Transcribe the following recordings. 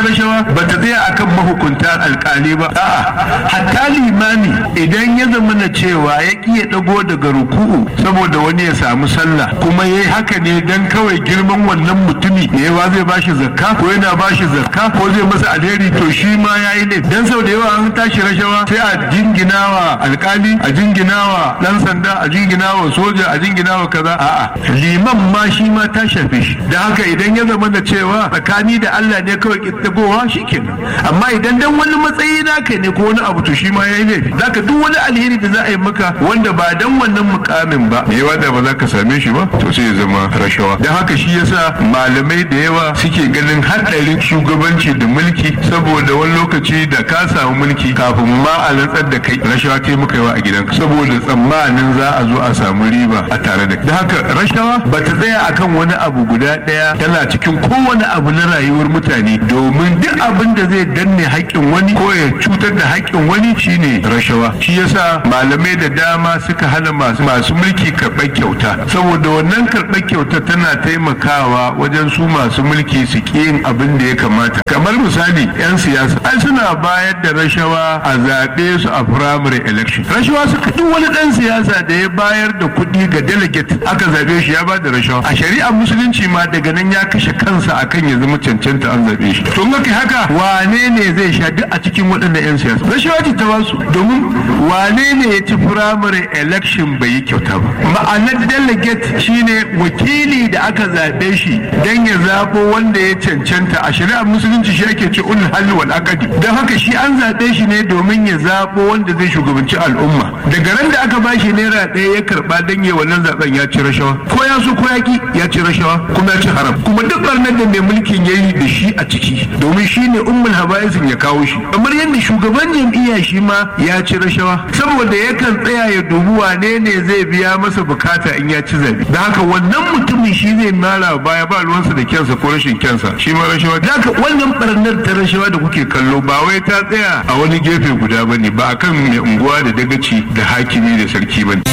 rashawa ba ta tsaya akan mahukunta alkali ba a'a hatta limami idan ya zama na cewa ya ƙi ya ɗago daga ruku'u saboda wani ya samu sallah kuma ya yi haka ne dan kawai girman wannan mutumi ne yawa zai bashi zakka ko yana bashi zakka ko zai masa alheri to shi ma ya yi ne dan sau da yawa an tashi rashawa sai a jinginawa alkali a jinginawa dan sanda a jinginawa soja a jinginawa kaza a'a liman ma shi ma ta shafe shi da haka idan ya zama da cewa tsakani da Allah ne kawai kittagowa shikenan amma idan dan wani matsayi naka ne ko wani abu to shi ma yayi laifi zaka duk wani alheri da za a yi maka wanda ba dan wannan mukamin ba me yawa da ba za ka same shi ba to sai ya zama rashawa dan haka shi yasa malamai da yawa suke ganin haɗarin shugabanci da mulki saboda wani lokaci da ka samu mulki kafin ma a rantsar da kai rashawa kai muka yawa a gidanka saboda tsammanin za a zo a samu riba a tare da da haka rashawa ba ta tsaya akan wani abu guda ɗaya tana cikin kowane abu na rayuwar mutane domin duk abin da zai danne haƙƙin wani ko ya cutar da haƙƙin wani shine rashawa shi yasa malamai da dama suka hana masu masu mulki karɓar kyauta saboda wannan karɓar kyauta tana taimakawa wajen su masu mulki su ƙi yin abin da ya kamata kamar misali 'yan siyasa ai suna bayar da rashawa a zaɓe su a primary election rashawa suka duk wani ɗan siyasa da ya bayar da kuɗi ga delegate aka zaɓe shi ya ba da rashawa a shari'ar musulunci ma daga nan ya kashe kansa akan ya zama cancanta an zaɓe shi to in haka wane ne zai sha duk a cikin waɗannan 'yan siyasa rashawa ce ta basu domin wane ne ya ci primary election bai yi kyauta ba ma'anar delegate shine wakili da aka zaɓe shi don ya zaɓo wanda ya cancanta a shari'ar musulunci shi ake ce ulul halli wal aqdi don haka shi an zaɓe shi ne domin ya zaɓo wanda zai shugabanci al'umma daga ran da aka bashi naira ɗaya ya karɓa don ya wannan zaɓen ya ci rashawa ko ya so ko ya ki ya ci rashawa kuma ya ci haram kuma duk barnar da mai mulkin ya yi da shi a ciki domin shi ne ummul habaisin ya kawo shi kamar yadda shugaban jam'iyya shi ma ya ci rashawa saboda yakan tsaya ya dubi wane ne zai biya masa bukata in ya ci zabe da haka wannan mutumin shi zai mara baya ba ruwansa da kyansa ko rashin kyansa shi ma rashawa da haka wannan barnar ta rashawa da kuke kallo ba wai ta tsaya a wani gefe guda bane ba akan mai unguwa da dagaci da hakimi da sarki bane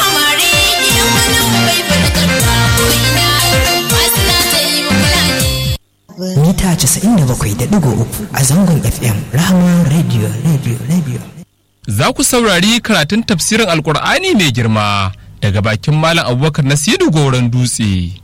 mita 97.3 a zangon FM Rahama Radio Radio Radio. Za ku saurari karatun tafsirin Alkur'ani mai girma daga bakin Malam Abubakar Nasiru Goron Dutse.